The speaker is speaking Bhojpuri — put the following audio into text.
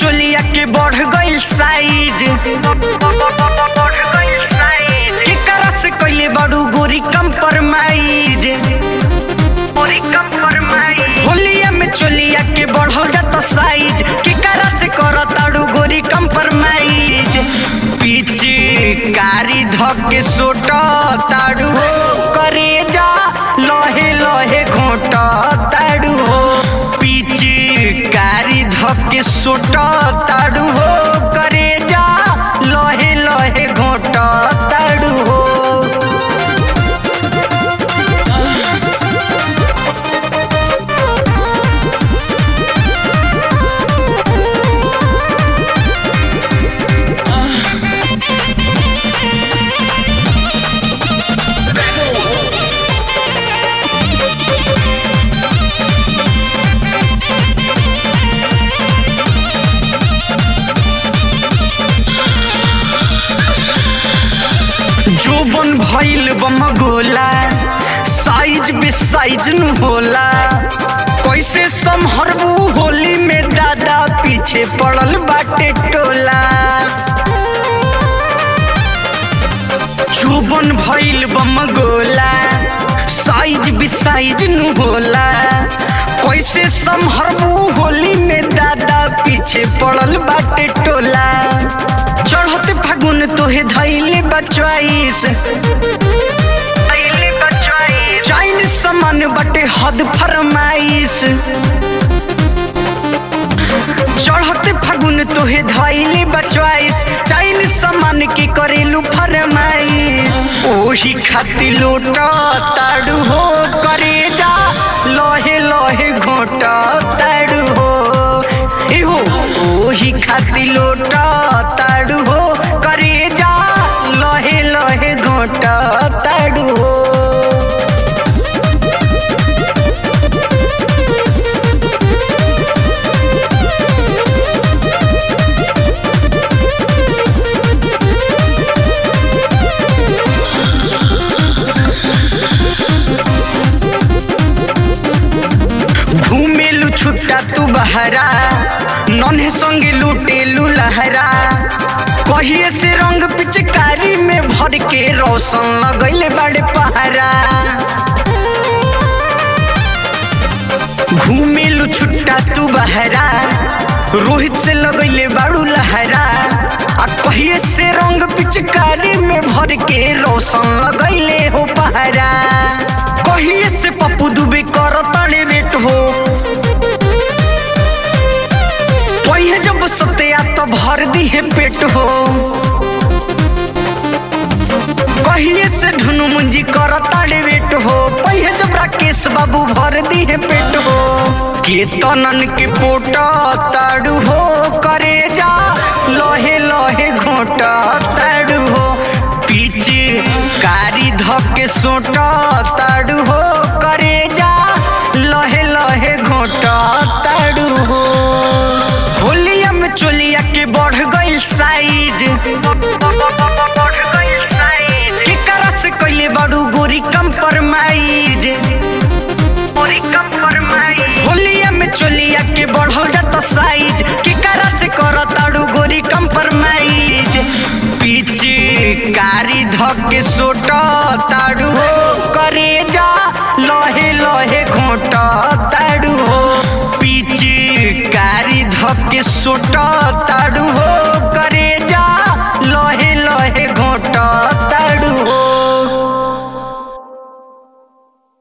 चोलिया के बढ़ गइल साइज केकरा से कइले बड़ू गोरी कंप्रोमाइज होलिया में चोलिया के बढ़ल जाता साइज केकरा से करताड़ू गोरी कंप्रोमाइज पीछे कारी धक के सोट ताड़ू करे जा लहे लहे घोट ताड़ू हो पीछे कारी धक के सोट ताड़ू हो करे जा लहे लहे घोट ताड़ू हो जोबन भइल बम गोला साइज बे साइज नु होला कैसे संभरबू होली में दादा पीछे पड़ल बाटे टोला जोबन भइल बम गोला साइज बे साइज नु होला कैसे संभरबू होली में दादा पीछे पड़ल बाटे टोला चढ़त फागुन तोहे धैले बचवाइस चाइल समान बटे हद फरमाइश चढ़त फागुन तोहे धैले बचवाइस चाइल समान के करेलू फरमाइश ओही खाती लोट ताड़ू हो करे जा लहे लहे घोट ताड़ू हो एहो ओही खाती लोट ताड़ू हो करे जा लहे लहे घोट ताड़ू हो घूमेलू छुट्टा तू बहरा नन्हे संगे लूटेलू लहरा कहिए से रंग पिचकारी में भर के रोशन लगैले बड़े पहरा घूमेलू छुट्टा तू बहरा रोहित से लगैले बाड़ू लहरा आ कहिए से रंग पिचकारी में भर के रोशन लगैले हो पहरा कहिए से पप्पू दुबे कर तड़े वेट हो पहिए जब सत्या तो भर दी है पेट हो कहिए से धुनु मुंजी कर ताड़े वेट हो पहिए जब राकेश बाबू भर दी है पेट हो केतनन के पोट ताड़ू हो करे जा लहे लहे घोट ताड़ू हो पीछे कारी धके सोट ताड़ू हो करे जा लहे लहे घोट ताड़ू हो होलिया में चोलिया के बढ़ गइल साइज केकरा से कइले बड़ू गोरी कंप्रोमाइज होलिया में चोलिया के बढ़ल जाता साइज केकरा से करताड़ू गोरी कंप्रोमाइज पीछे कारी धक के सोट ताड़ू हो करे जा लहे लहे घोट ताड़ू हो पीछे कारी धक के सोट ताड़ू हो करे